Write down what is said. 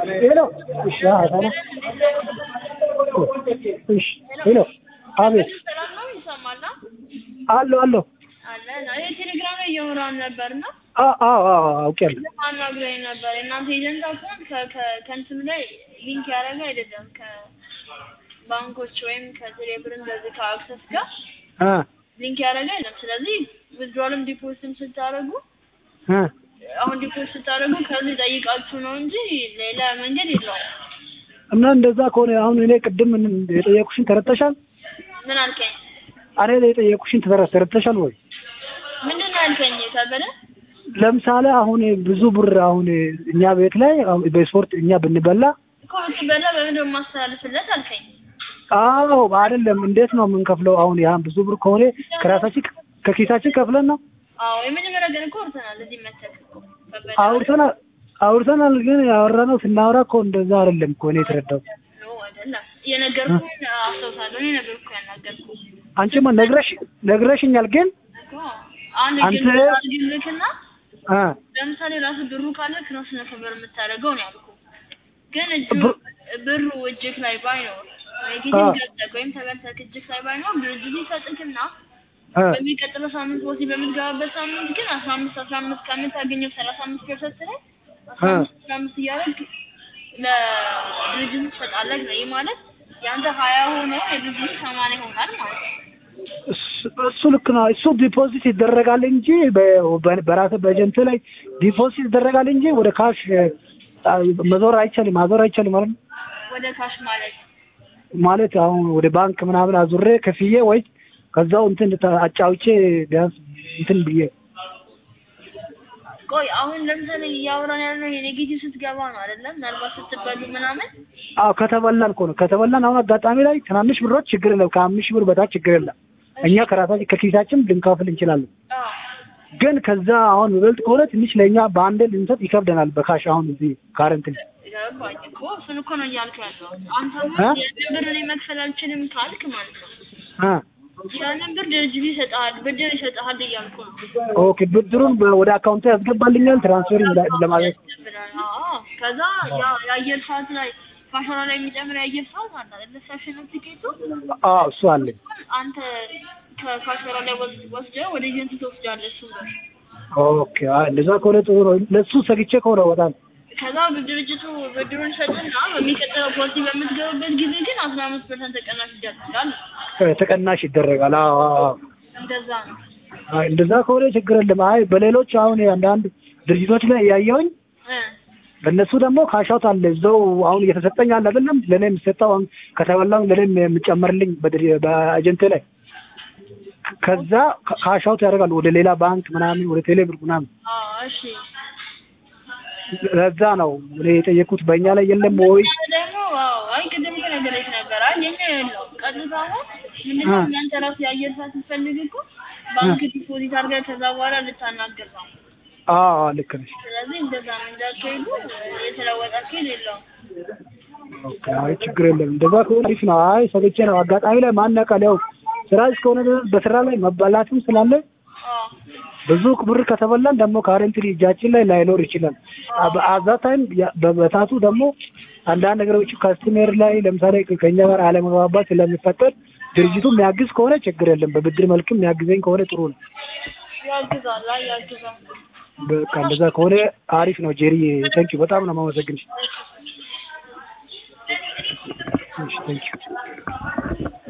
ሄሎ እሺ አታለ እሺ ሄሎ አቤት ሰላም ነው ይሰማል ነው አሎ አሎ አለ ነው ይሄ ቴሌግራም ላይ እያወራን ነበር ነው አዎ አዎ አዎ አውቄያለሁ አናግረኝ ነበር የእናንተ ኤጀንት አካውንት ከእንትኑ ላይ ሊንክ ያደረገ አይደለም ከባንኮች ወይም ከቴሌ ብር እንደዚህ ከአክሰስ ጋር እ ሊንክ ያደረገ አይደለም ስለዚህ ዊዝድሮልም ዲፖዚትም ስታደርጉ እ አሁን ዲፖዚት ስታደርጉ ከዚህ ጠይቃችሁ ነው እንጂ ሌላ መንገድ የለውም እና እንደዛ ከሆነ አሁን እኔ ቅድም ምን የጠየቁሽን ተረድተሻል? ምን አልከኝ እኔ የጠየቁሽን ተረ- ተረድተሻል ወይ? ምንድን ነው ያልከኝ ታበለ ለምሳሌ አሁን ብዙ ብር አሁን እኛ ቤት ላይ አሁን በስፖርት እኛ ብንበላ እኮ ብትበላ በምንድን ነው የማስተላልፍለት አልከኝ አዎ አይደለም እንዴት ነው የምንከፍለው? አሁን ያን ብዙ ብር ከሆነ ከራሳችን ከኪሳችን ከፍለን ነው አዎ የመጀመሪያ ቀን እኮ አውርተናል እዚህ መተክ እኮ ከበደ አውርተናል አውርተናል ግን ያወራነው ስናወራ እኮ እንደዛ አይደለም እኮ እኔ የተረዳሁት። ነው አይደለም የነገርኩህን አስታውሳለሁ እኔ ነገርኩህ ያናገርኩህ አንቺማ ነግረሽ ነግረሽኛል ግን እኮ አንድ አንተ- ግን አድርግልክና አ ለምሳሌ ራሱ ብሩ ካለክ ነው ስነ ክብር የምታደርገው ነው ያልኩህ ግን እጁ ብሩ- ብሩ እጅክ ላይ ባይኖር ወይ አ። ጊዜም ገብተህ ወይም ተበልተህ እጅክ ላይ ባይኖር ድርጅቱ ይሰጥክና አ በሚቀጥለው ሳምንት ወሲ በምትገባበት ሳምንት ግን አስራ አምስት አስራ አምስት ከምታገኘው ሰላሳ አምስት ፐርሰንት ላይ አስራ አ። አምስት አስራ አምስት እያደረግ ለድርጅቱ ትሰጣለህ ነው። ይህ ማለት የአንተ ሀያ ሆኖ የድርጅቱ ሰማንያ ይሆናል ማለት ነው። እሱ- እሱ ልክ ነው። እሱ ዲፖዚት ይደረጋል እንጂ በ- በራስ በኤጀንት ላይ ዲፖዚት ይደረጋል እንጂ ወደ ካሽ አ፣ መዞር አይቻልም፣ ማዞር አይቻልም ማለት ነው። ወደ ካሽ ማለት ማለት አሁን ወደ ባንክ ምናምን አዙሬ ከፍዬ ወይ ከዛው እንትን ተ- አጫውቼ ቢያንስ እንትን ብዬ ቆይ አሁን ለምሳሌ እያወራን ያልነው የኔጌቲቭ ስትገባ ነው አይደለም? ምናልባት ስትበሉ ምናምን አዎ ከተበላን እኮ ነው። ከተበላን አሁን አጋጣሚ ላይ ትናንሽ ብሮች ችግር የለም። ከአምስት ሺህ ብር በታች ችግር የለም። እኛ ከራሳችን ከኪሳችን ልንከፍል እንችላለን። አዎ ግን ከዛ አሁን የሚበልጥ ከሆነ ትንሽ ለእኛ በአንድ ልንሰጥ ይከብደናል። በካሽ አሁን እዚህ ካረንት ገባኝ እኮ እሱን እኮ ነው እያልኩ ያለው። አንተ እ? ያንን ብር እኔ መክፈል አልችልም ካልክ ማለት ነው አ ያንን ብር ድርጅቱ ይሰጥሃል፣ ብድር ይሰጥሃል እያልኩ ነው። ኦኬ ብድሩን በ- ወደ አካውንት ያስገባልኛል ትራንስፈር እንዳ- ለማለት ያስገብላል። አዎ ከዛ ያ የአየር ሰዓት ላይ ፋሽኗ ላይ የሚጨምር የአየር ሰዓት አለ አይደለ? ፋሽን ቲኬቱ አዎ እሱ አለኝ። አንተ ከፋሽኗ ላይ ወስ- ወስደህ ወደ ኤጀንሲ ትወስዳለህ እሱን ብር። ኦኬ አይ እንደዛ ከሆነ ጥሩ ነው። ለሱ ሰግቼ ከሆነ በጣም ከዛ ድርጅቱ ብድሩን ይሰጥና በሚቀጥለው ፖሊሲ በምትገቡበት ጊዜ ግን አስራ አምስት ፐርሰንት ተቀናሽ ይደረጋል። እ፣ ተቀናሽ ይደረጋል። አዎ አዎ አዎ። እንደዛ ነው። አይ እንደዛ ከሆነ ችግር የለም። አይ በሌሎች አሁን አንዳንድ ድርጅቶች ላይ ያየሁኝ እ በእነሱ ደግሞ ካሻውት አለ እዛው አሁን እየተሰጠኝ አለ አይደለም ለእኔ የሚሰጠው አሁን ከተበላው ለእኔ የሚጨመርልኝ በድር- በኤጀንቴ ላይ ከዛ ካ- ካሻውት ያደርጋሉ ወደ ሌላ ባንክ ምናምን ወደ ቴሌብር ምናምን አዎ እሺ። ለዛ ነው እኔ የጠየኩት በእኛ ላይ የለም ወይ እኛ ደግሞ አዎ አይ ቅድም እኮ ነገረች ነበር። አይ የኛ የለውም። ቀጥታ አሁን ምንድነው አ። እናንተ ራሱ የአየር ሰዓት ስትፈልግ እኮ ባንክ ዲፖዚት አድርገህ ከዛ በኋላ ልታናገር ነው። አዎ አዎ፣ ልክ ነሽ ስለዚህ እንደዛ ነው እንዳትሄዱ የተለወጠ አካሄድ የለውም። ኦኬ አይ ችግር የለም እንደዛ ከሆነ አሪፍ ነው አይ ሰግቼ ነው አጋጣሚ ላይ ማን ያውቃል ያው ስራ እስከሆነ ድረስ በስራ ላይ መበላትም ስላለ አዎ ብዙ ብር ከተበላን ደግሞ ካረንትሊ እጃችን ላይ ላይኖር ይችላል። አዛ ታይም በበታቱ ደግሞ አንዳንድ ነገሮች ካስተሜር ላይ ለምሳሌ ከኛ ጋር አለመግባባት ስለሚፈጠር ድርጅቱ የሚያግዝ ከሆነ ችግር የለም። በብድር መልክም የሚያግዘኝ ከሆነ ጥሩ ነው። ያግዛል። አይ ያግዛል። በቃ እንደዛ ከሆነ አሪፍ ነው። ጄሪ ቴንኪ በጣም ነው የማመሰግንሽ። ቴንኪ